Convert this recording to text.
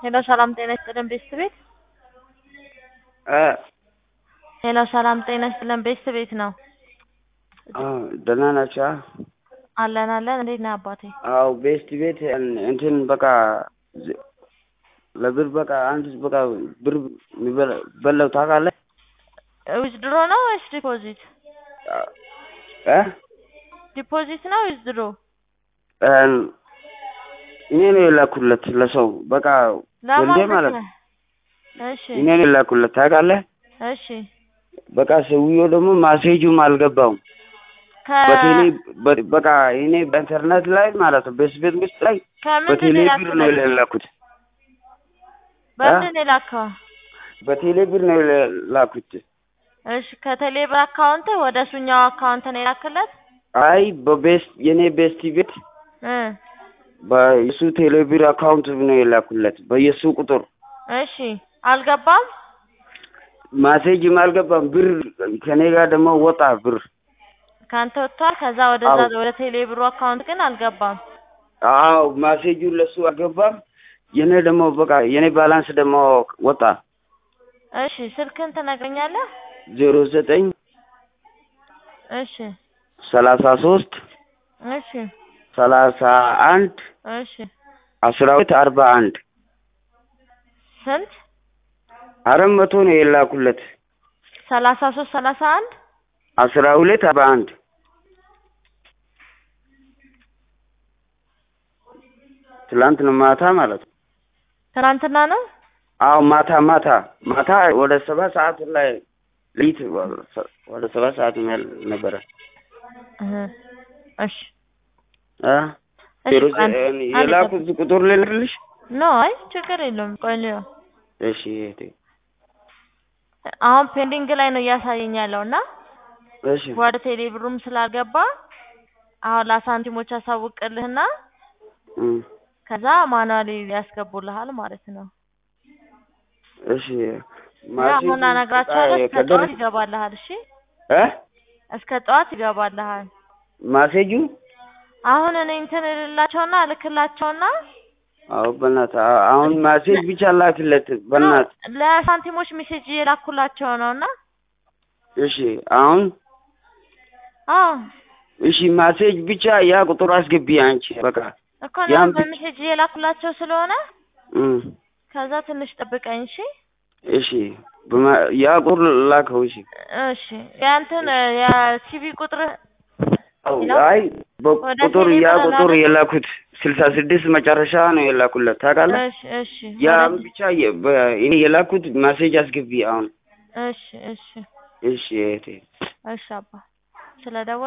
ሄሎ ሰላም ጤና ይስጥልን ቤስት ቤት እ ሄሎ ሰላም ጤና ይስጥልን ቤስት ቤት ነው። ደህና ናቸው? አለን አለን። እንዴት ነህ አባቴ? አዎ ቤስት ቤት እንትን በቃ ለብር በቃ አንድ በቃ ብር በለው ታውቃለህ? ዊዝድሮ ነው ወይስ ዲፖዚት? እ ዲፖዚት ነው ዊዝድሮ? እኔ ነው የላኩለት ለሰው በቃ ወልዴ ማለት ነው። እሺ እኔ ነው የላኩለት ታውቃለህ? እሺ በቃ ሰውዬው ደግሞ ማሴጁም አልገባውም። ከ በቴሌ በ- በቃ እኔ በኢንተርኔት ላይ ማለት ነው ቤስቤት ውስጥ ላይ ከምንድን በቴሌ ነው ብር ነው የላክለት? የላኩት። በምንድን ነው የላከው? በቴሌ ብር ነው የላኩት። እሺ ከቴሌ ብር አካውንት ወደ እሱኛው አካውንት ነው የላክለት? አይ በቤስት የኔ ቤስት ቤት እ በየሱ ቴሌ ብር አካውንት ነው የላኩለት በየሱ ቁጥር እሺ አልገባም? ማሴጅም አልገባም። ብር ከኔ ጋር ደግሞ ወጣ ብር። ካንተ ወጥቷል። ከዛ ወደዛ አዎ። ወደ ቴሌ ብሩ አካውንት ግን አልገባም። አዎ ማሴጁ ለሱ አልገባም። የኔ ደግሞ በቃ የኔ ባላንስ ደግሞ ወጣ። እሺ ስልክን ትነግረኛለህ? ዜሮ ዘጠኝ እሺ ሰላሳ ሶስት እሺ ሰላሳ አንድ እሺ አስራ ሁለት አርባ አንድ ስንት? አራት መቶ ነው የላኩለት ሰላሳ ሶስት ሰላሳ አንድ አስራ ሁለት አርባ አንድ ትላንት ነው ማታ ማለት ነው። ትናንትና ነው። አዎ ማታ ማታ ማታ ወደ ሰባት ሰዓት ላይ ሌሊት ወደ ሰባት ሰዓት ያህል ነበረ እህ እሺ እ እሺ ዜሮ አንድ- ዘ- አንድ የላኩት ቁጥር ልልሽ? ኖ አይ ችግር የለውም። ቆይ ልየው። እሺ እህቴ አሁን ፔንዲንግ ላይ ነው እያሳየኝ ያለው እና እሺ ወደ ቴሌ ብሩም ስላልገባ አሁን ለሳንቲሞች አሳውቅልህና እም፣ ከዛ ማኑዋሊ ያስገቡልሃል ማለት ነው። እሺ ያ አሁን እነግራቸዋለሁ። እስከ ጠዋት ከደረስ ይገባልሃል። እሺ እ እስከ ጠዋት ይገባልሃል። ማሴጁ አሁን እኔ እንትን እልላቸውና እልክላቸውና አዎ በእናትህ አ- አሁን ማሴጅ ብቻ ላክለት በእናትህ ለሳንቲሞች ሜሴጅ እየላኩላቸው ነው እና እሺ አሁን አዎ እሺ ማሴጅ ብቻ ያ ቁጥር አስገቢ አንቺ በቃ እኮ ያን ነው ብቻ- በሜሴጅ እየላኩላቸው ስለሆነ እም፣ ከዛ ትንሽ ጠብቀኝ እሺ። እሺ በማ- ያ ቁጥር ላከው እሺ እሺ ያንተን የሲቪ ቁጥር አዎ፣ ሄሎ? አይ ወደ በቁጥር ቴሌ ያ ብር ቁጥር ላክ- የላኩት ስልሳ ስድስት መጨረሻ ነው የላኩለት ታውቃለህ? እሺ እሺ ያም ወደ- ብቻ የ- በ- እኔ የላኩት ማሴጅ አስገቢ አሁን። እሺ እሺ እሺ እህቴ እሺ አባ ስለደወል